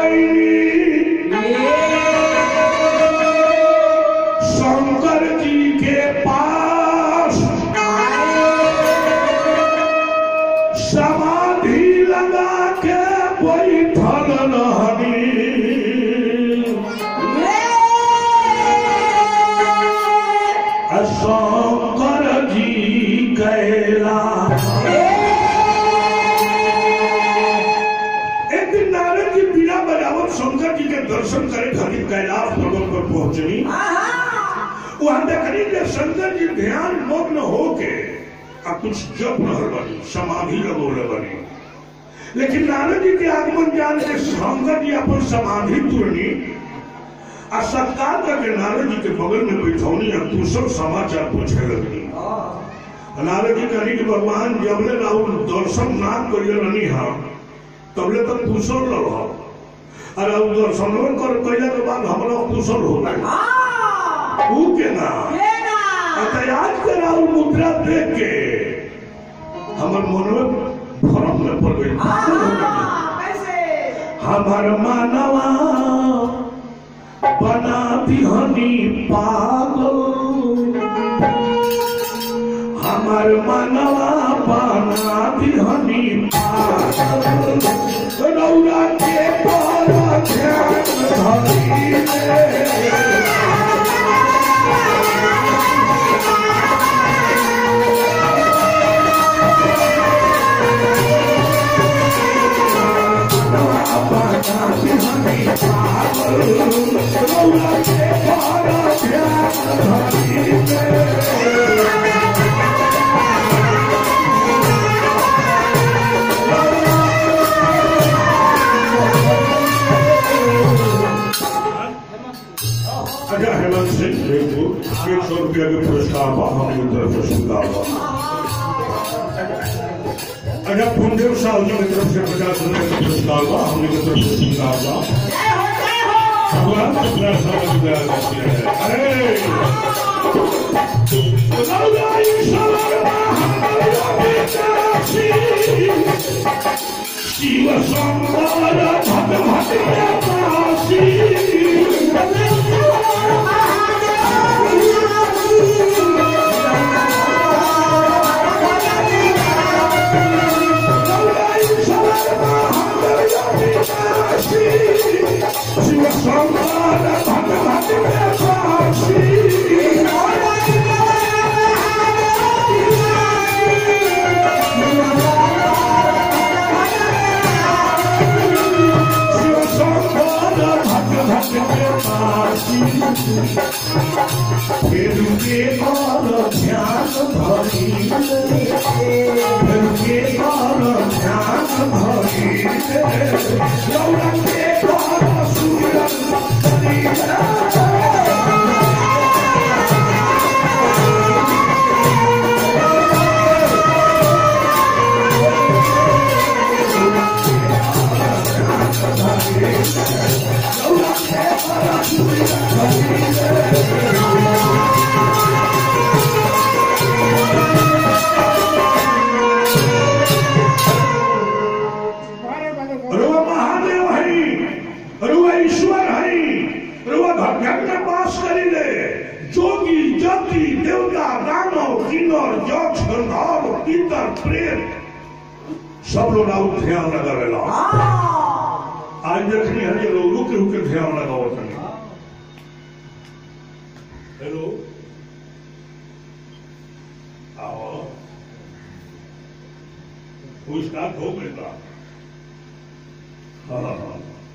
शंकर जी के पास समाधि लगा के बैठल रहनी आ शंकर जी कैला एक दिन नारद जी बीड़ा बजावत शंकर जी के दर्शन करे खातिर कैलाश पर्वत पर पहुंचनी वहां देखनी कि शंकर जी ध्यान मग्न होके आ कुछ जप रहल बनी समाधि लगोले बनी लेकिन नारद जी के आगमन जान के शंकर जी अपन समाधि तुरनी आ सत्कार करके नारद जी के बगल में बैठौनी आ कुशल समाचार पूछे लगनी नारद जी कहनी कि भगवान जबले राहुल दर्शन ना करिए रहनी हम तबले तक कुशल रहो अरे अब दर्शन कर कैला के बाद हमरा कुशल हो गए ऊ के ना याद कर राहुल मुद्रा देख के हमर मन में भरम में पड़ गई हमार मानवा बना दिहनी पागल हमार मनवा बना दिहनी पागल रौरा के पर ध्यान धरी ले। अच्छा हेमंत सिंह देखो एक सौ रुपया के पुरस्कार बा हमारी तरफ से स्वीकार बा अच्छा पुंदेव साहब जी की तरफ से पचास रुपये का पुरस्कार बा हमारी तरफ से स्वीकार बा भगवान शुक्ला साहब की दया करती है अरे लौलाई सवरमा हमारी बेचासी, शिव संवर भट भट पासी फिर के और ध्यान धरी फिर के और ध्यान धरी लौड़ा के और सूरज धरी रुआ महादेव है रुआ ईश्वर है रुआ घर में पास करी ले जोगी जति देवता दानव किन्नर यक्ष गंधर्व पितर प्रेत सब लोग आउ ध्यान लगा रहा आज देखनी है जे लोग रुक रुक के ध्यान लगाओ तनी हेलो आओ वो स्टार्ट हो गई था हाँ हाँ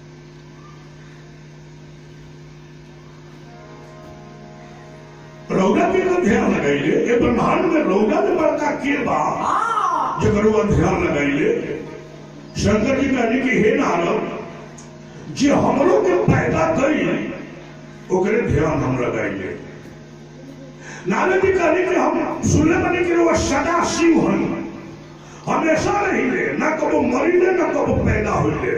रौदा के तो ध्यान लगाइले ये ब्रह्मांड में रौदा में बड़का के बा जगर वो ध्यान लगाइले शंकर जी कहने की हे नारद जे हमरो के पैदा करी ओकरे ध्यान हम लगाइले नारद जी कहने की हम सुनले बने कि वो सदा शिव हन हमेशा रहिले न कबो मरिले न कबो पैदा होइले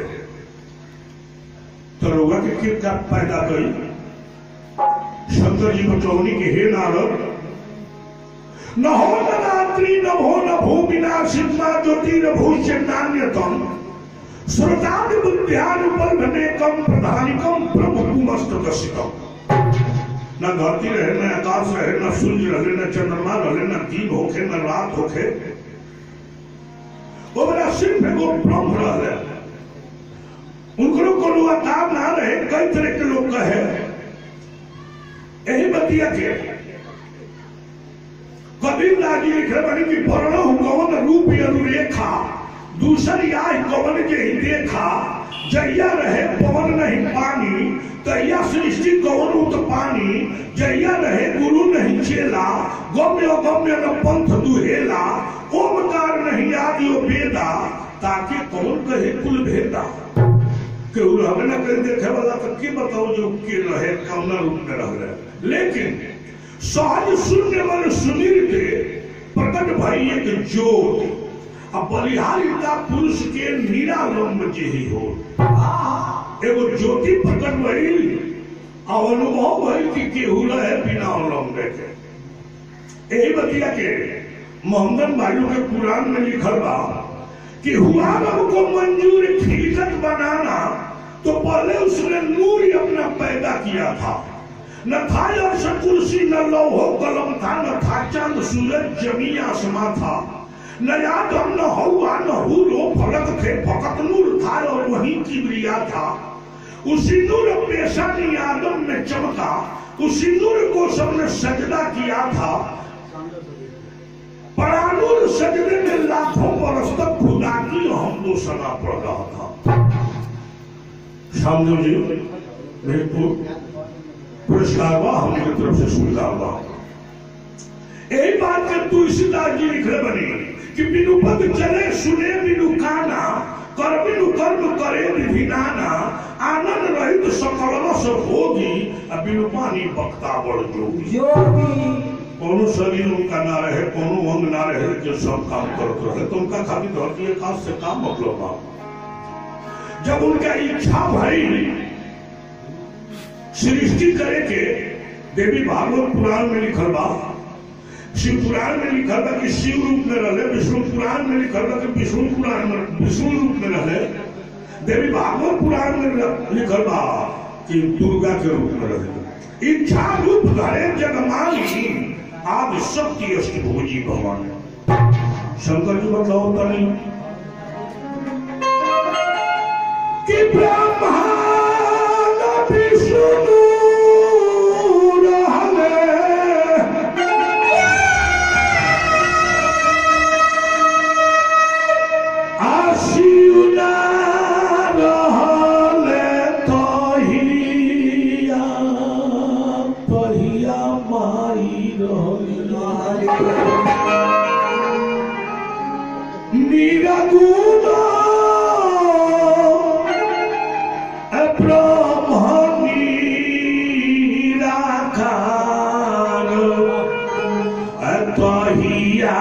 तो रौदा के के का पैदा करी शंकर जी बतौनी के हे नारद न हो न रात्रि न भो न भू विनाशित न ज्योति न भूष्य नान्यतम श्रोतादि बुद्ध्यानुपलभनेकम प्रधानिकम प्रभुमस्तकसितम न धरती रहे न आकाश रहे न सूर्य रहे न चंद्रमा रहे न दिन होखे न रात होखे वो मेरा सिर्फ एगो ब्रह्म रहे उनको कोनो आकार ना रहे कई तरह के लोग कहे यही बतिया के कबीर दास जी लिखे बनी कि वर्ण कौन रूप अनुरेखा दूसरी आय कौन के ही देखा जैया रहे पवन नहीं पानी तैया सृष्टि कौन उत पानी जैया रहे गुरु नहीं चेला गम्य गम्य न पंथ दुहेला ओमकार नहीं आदि ओ वेदा ताकि कौन कहे कुल भेदा केहू रहबे न करे देखे वाला तो के बताओ जो के रहे कौन रूप में रह रहे लेकिन सहज शून्य मन सुनीर के प्रकट भई एक ज्योत अब बलिहारिता पुरुष के निरालंब जे ही हो एगो ज्योति प्रकट भई और अनुभव भई कि केहू रहे बिना अवलंब के यही बतिया के मोहम्मद भाइयों के कुरान में लिखल बा कि हुआ रब को मंजूर खिलकत बनाना तो पहले उसने नूर ही अपना पैदा किया था न था अर्श कुर्सी न लौहो कलम था न था चंद सूरज जमी आसमां था न आदम न हवा न हूरो फलक थे फकत नूर था और वही किबरिया था उसी नूर पेशानी आदम में चमका उसी नूर को सबने सजदा किया था परानूर सजदे में लाखों बरस तक खुदा की हम दो सना पड़ रहा था सामने जी मेरे को पुरस्कार हुआ हमारी तरफ से सुविधा हुआ यही बात के तुलसीदास जी लिखे बनी कि बिनु पद चले सुने बिनु काना कर बिनु कर्म करे विधिनाना आनंद रहित सकल रस भोगी आ बिनु पानी बक्ता बड़ जोगी कोनो शरीर उनका ना रहे कोनो अंग ना रहे जो सब काम करते रहे तो उनका खाली धरती आकाश से काम मतलब बा जब उनका इच्छा भई सृष्टि करे के देवी भागवत पुराण में लिखल बा शिव पुराण में लिखल बा कि शिव रूप में रहे विष्णु पुराण में लिखल बा कि विष्णु पुराण में विष्णु रूप में रहे देवी भागवत पुराण में लिखल बा कि दुर्गा के रूप में रहे इच्छा रूप धरे जगमाली आदि शक्ति अष्टभुजी भगवान शंकर जी बताओ तनी कि ब्रह्मा विष्णु रहले आशियुना रहले तहिया पहिया माई रहली निरगुण ब्रह्मणी राखार तहिया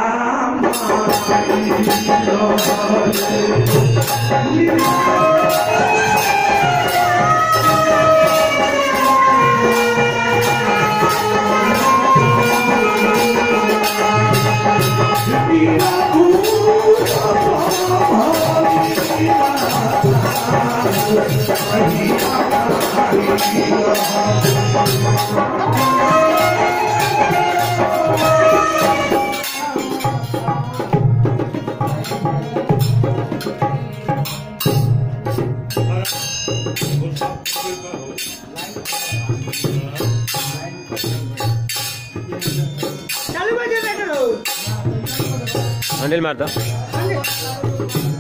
चालू कर दे बेटा हँडेल मार्दा लो